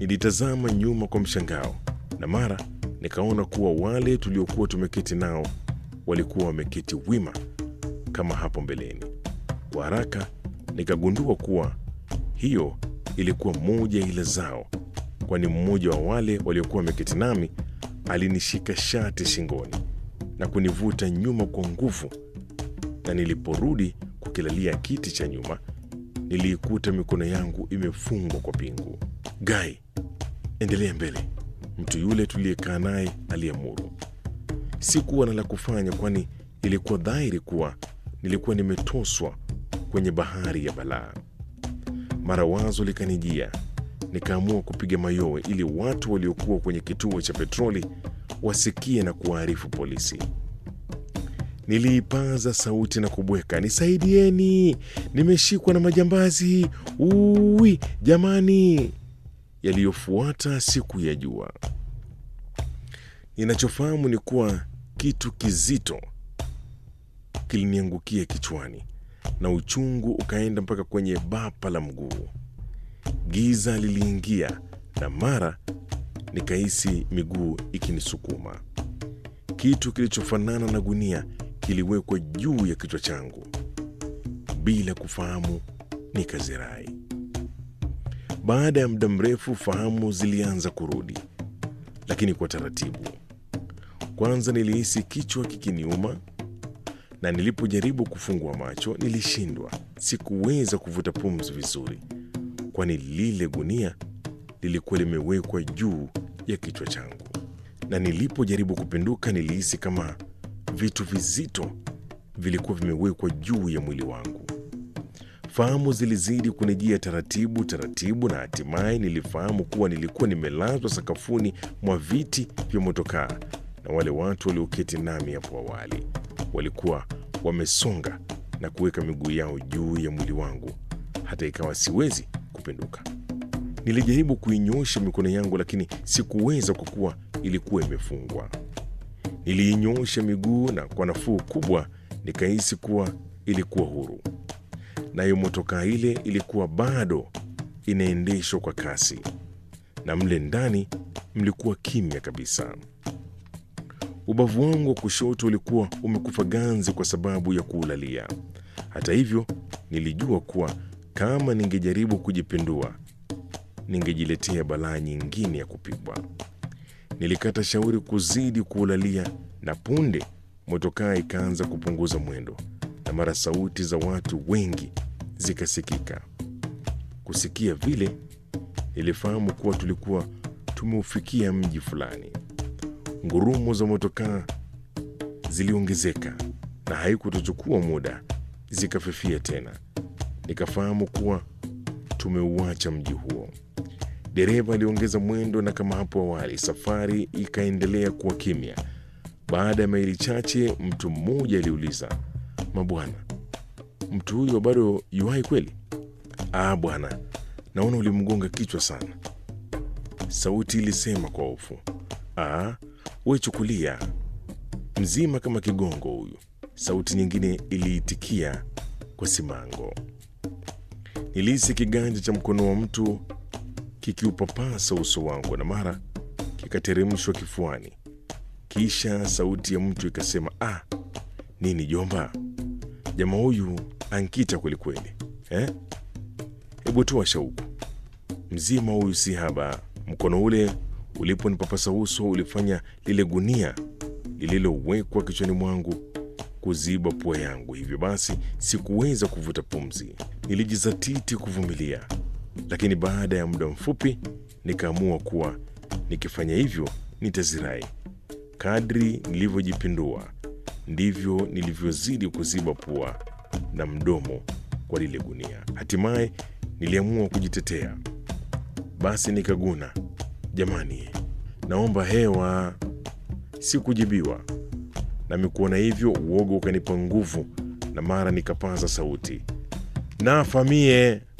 Nilitazama nyuma kwa mshangao, na mara nikaona kuwa wale tuliokuwa tumeketi nao walikuwa wameketi wima kama hapo mbeleni. Kwa haraka nikagundua kuwa hiyo ilikuwa moja ya ila zao, kwani mmoja wa wale waliokuwa wameketi nami alinishika shati shingoni na kunivuta nyuma kwa nguvu, na niliporudi kukilalia kiti cha nyuma niliikuta mikono yangu imefungwa kwa pingu. Gai, endelea mbele, mtu yule tuliyekaa naye aliamuru. Sikuwa na la kufanya, kwani ilikuwa dhahiri kuwa nilikuwa nimetoswa kwenye bahari ya balaa. Mara wazo likanijia, nikaamua kupiga mayowe ili watu waliokuwa kwenye kituo cha petroli wasikie na kuwaarifu polisi. Niliipaza sauti na kubweka, nisaidieni, nimeshikwa na majambazi, uwi jamani! Yaliyofuata siku ya jua. Ninachofahamu ni kuwa kitu kizito kiliniangukia kichwani na uchungu ukaenda mpaka kwenye bapa la mguu. Giza liliingia na mara nikahisi miguu ikinisukuma. Kitu kilichofanana na gunia kiliwekwa juu ya kichwa changu. Bila kufahamu, nikazirai. Baada ya muda mrefu, fahamu zilianza kurudi, lakini kwa taratibu. Kwanza nilihisi kichwa kikiniuma, na nilipojaribu kufungua macho nilishindwa. Sikuweza kuvuta pumzi vizuri, kwani lile gunia lilikuwa limewekwa juu ya kichwa changu, na nilipojaribu kupinduka nilihisi kama vitu vizito vilikuwa vimewekwa juu ya mwili wangu. Fahamu zilizidi kunijia taratibu taratibu, na hatimaye nilifahamu kuwa nilikuwa nimelazwa sakafuni mwa viti vya motokaa, na wale watu walioketi nami hapo awali walikuwa wamesonga na kuweka miguu yao juu ya mwili wangu, hata ikawa siwezi kupinduka. Nilijaribu kuinyosha mikono yangu, lakini sikuweza kwa kuwa ilikuwa imefungwa. Niliinyosha miguu na kwa nafuu kubwa nikahisi kuwa ilikuwa huru. Nayo motokaa ile ilikuwa bado inaendeshwa kwa kasi, na mle ndani mlikuwa kimya kabisa. Ubavu wangu wa kushoto ulikuwa umekufa ganzi kwa sababu ya kuulalia. Hata hivyo, nilijua kuwa kama ningejaribu kujipindua, ningejiletea balaa nyingine ya kupigwa. Nilikata shauri kuzidi kuulalia, na punde motokaa ikaanza kupunguza mwendo, na mara sauti za watu wengi zikasikika. Kusikia vile, nilifahamu kuwa tulikuwa tumeufikia mji fulani. Ngurumo za motokaa ziliongezeka na haikutochukua muda zikafifia tena. Nikafahamu kuwa tumeuacha mji huo. Dereva aliongeza mwendo, na kama hapo awali, safari ikaendelea kuwa kimya. Baada ya maili chache, mtu mmoja aliuliza, mabwana, mtu huyo bado yuhai kweli? Ah bwana, naona ulimgonga kichwa sana, sauti ilisema kwa hofu. Ah, we chukulia mzima kama kigongo huyu, sauti nyingine iliitikia kwa simango. Nilihisi kiganja cha mkono wa mtu kikiupapasa uso wangu na mara kikateremshwa kifuani. Kisha sauti ya mtu ikasema, ah, nini jomba, jamaa huyu ankita kwelikweli eh? Hebu toa shauku, mzima huyu si haba. Mkono ule uliponipapasa uso ulifanya lile gunia lililowekwa kichwani mwangu kuziba pua yangu, hivyo basi sikuweza kuvuta pumzi. Nilijizatiti kuvumilia, lakini baada ya muda mfupi nikaamua kuwa nikifanya hivyo nitazirai. Kadri nilivyojipindua ndivyo nilivyozidi kuziba pua na mdomo kwa lile gunia. Hatimaye niliamua kujitetea, basi nikaguna, jamani, naomba hewa. Sikujibiwa, nami kuona hivyo uoga ukanipa nguvu, na mara nikapaza sauti, nafa mie.